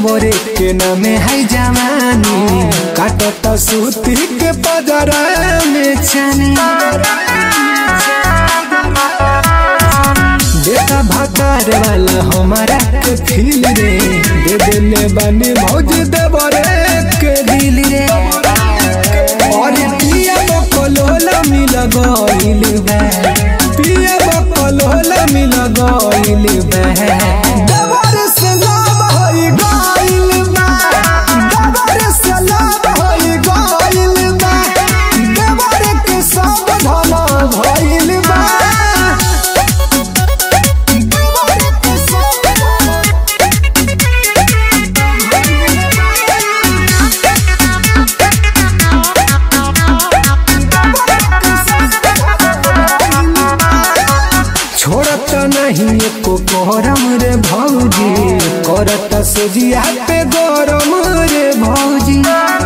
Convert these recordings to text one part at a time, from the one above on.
देवरे के नामे है जवानी काटत सूती के पदरा में छानी देखा भकार वाला हमारा के फील रे दे देले बानी भौज देवरे के दिल रे और पिया बकलोला मिल गइल बा पिया बकलोला मिल गइल बा देवर से लाभ होई गइल बा देवर से लाभ होई गइल बा देवर के सब धन भइल बा देवर के सब छोड़त नहीं एको गरम रे भौजी करत सोजिया पे गरम रे भौजी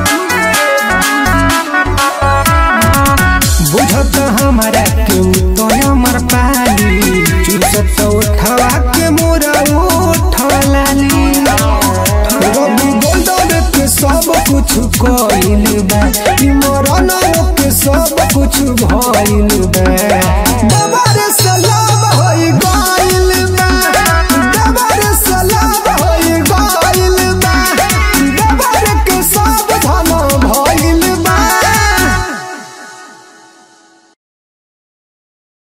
बुझत हमारा के तो हमर पाली चुसत उठवा के मोरा उठलाली रवि गोल्डन के सब कुछ कइल बा ई मरन के सब कुछ भइल बा बाबा